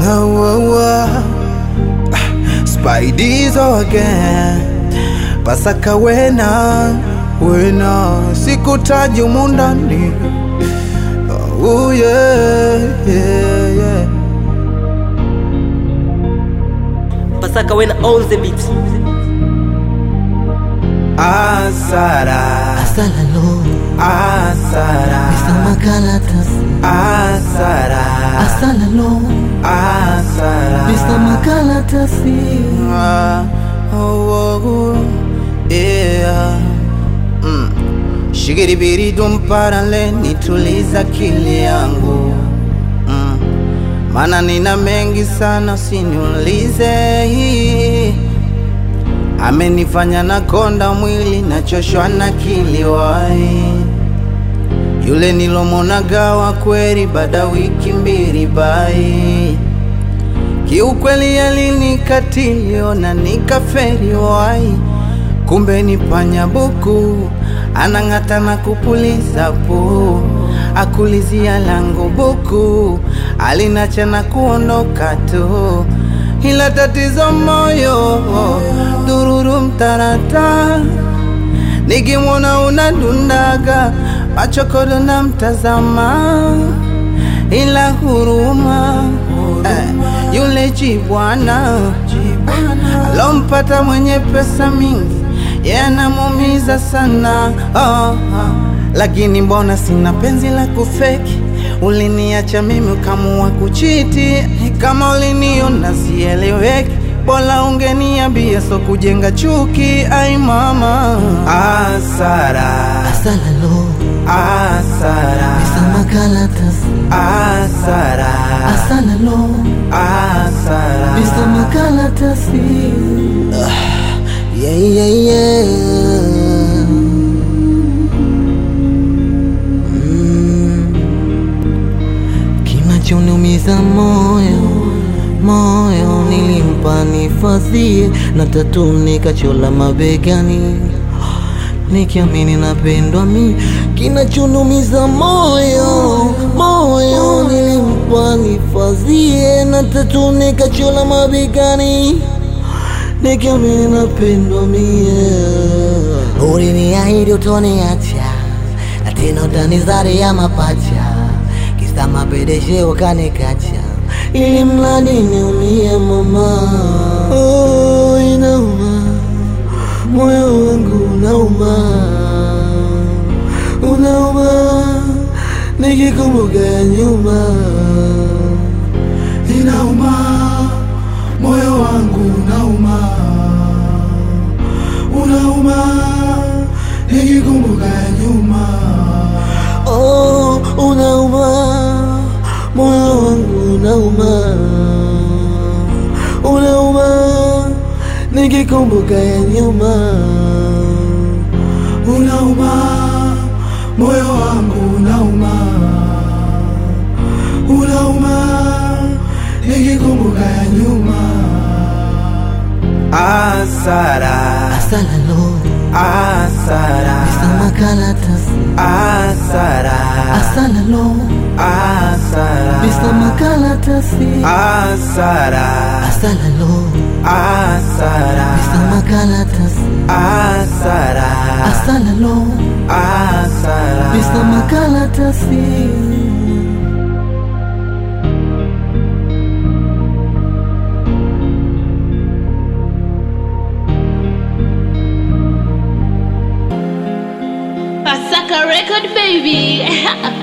Oh, oh, oh. Spidey's again Pasaka wena wena sikutaji humu ndani oh, yeah, yeah, yeah. Pasaka when on the beat. Asara Asalalo, Asara Mr. Makalatas. Asara Asalalo, Asara Mr. Makalatasi. Ah, oh, oh, oh, yeah. Mm. Shigiribiri dumparale nituliza akili yangu mm. Mana nina mengi sana usiniulize hii Amenifanya na konda mwili nachoshwa na kiliwai Yule nilomonagawa kweli baada wiki mbili bai Kiukweli alinikatili ona nikaferi wai, kumbe ni panya buku anang'ata na kupuliza pu akulizia langu buku alinacha na kuondoka tu, ila tatizo moyo dururu mtarata nikimwona unadundaga machokodo na mtazama ila huruma eh, yule jibwana alompata mwenye pesa mingi yanamumiza sana oh, oh. Lakini mbona sina penzi la kufeki, uliniacha mimi ukamua kuchiti. Kama uliniona sieleweki, bora ungeniambia, so kujenga chuki. Ai mama, asara Asalalo, asara Mr. Makalatasi. asara Asalalo, asara Mr. Makalatasi. Yeah, yeah, yeah. Mm. Kinachoniumiza moyo moyo, nilimpa nifadhie na tatu nikachola mabegani, nikiamini napendwa mi. Kinachoniumiza moyo moyo, nilimpa nifadhie na tatu nikachola mabegani nikiamini napendwa mie. Uliniahidi utoniacha na tena utanizaria mapacha, kisa mapedeshe ukanikacha, ili mradi niumie mama. Oh, inauma moyo wangu unauma, unauma nikikumbuka ya nyuma, inauma, moyo wangu unauma, unauma, nikikumbuka ya nyuma. Oh, unauma, moyo wangu unauma, unauma, nikikumbuka ya nyuma. Unauma, moyo wangu unauma, unauma, nikikumbuka ya nyuma. asara Asalalo, asara Mr. Makalatasi. asara Asalalo, asara Mr. Makalatasi. asara Asalalo, asara Mr. Makalatasi. asara Asalalo, asara Mr. Makalatasi. Pasaka record baby